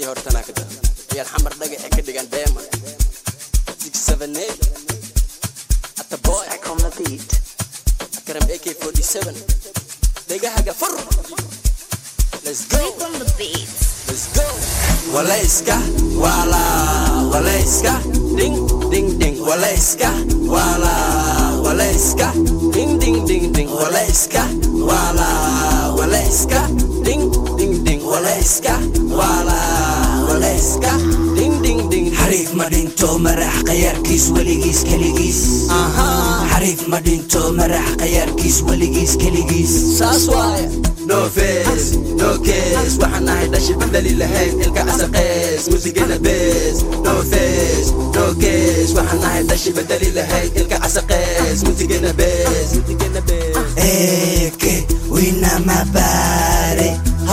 hortanaa ka dar ayaad xamar dhagaxe ka dhigan deema ata boy Back on the beat. akaram ak47 dhegahaga fur let's go Back on the beat. let's go walayska wala walayska ding ding ding walayska wala walayska ding ding ding ding walayska wala walayska ding ding ding walayska wala walayska ding ding ding xariif ma dhinto marax qayaarkiis weligiis keligiis aha xariif ma dhinto marax qayaarkiis weligiis keligiis saas waaye no face no case waxaan nahay dhashi bedeli lahayn ilka casaqees musigana bees no face no case waxaan nahay dhashi bedeli lahayn ilka casaqees musigana bees musigana bees eke winama baare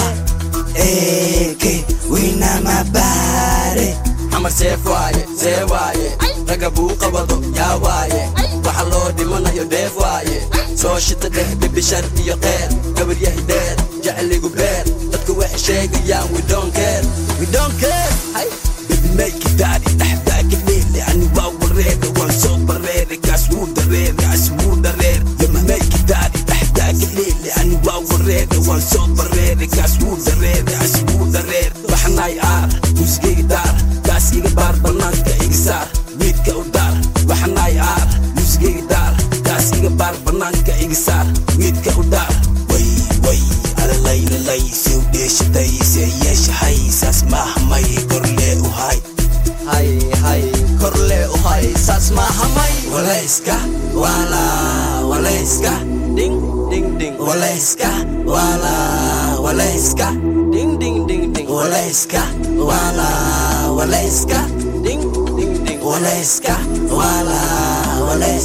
eke winama baare xamar seef waaye see waaye ragga buu qabado yaa waaye waxa loo dhimanayo dheef waaye soo shita dheh bibishar iyo qeer gabar yahay dheer jeceligu beer dadku waxay sheegayaan we don't care we don't care hay bibimeyki daari dhexdaaga leele ani waa wareere waan soo bareere kaas wuu dareere kaas wuu dareere bibimeyki daari dhexdaaga leele ani waa wareere waan soo bareere kaas wuu dareere kaas wuu dareere waxnaay aar musigayga daar kaas iga baar banaanka iga saar wiidka u daar waxnaay aar musigayga daar kaas iga baar banaanka iga saar wiidka u daar way way alalaylalay siw dheeshaday see yeeshahay saas maahamay korlee u hay hay hay korle u hay saas maaha may walayska wala walayska ding ding ding walayska wala walayska ding ding ding ding walayska wala walayska ding ding ding walayska wala walayska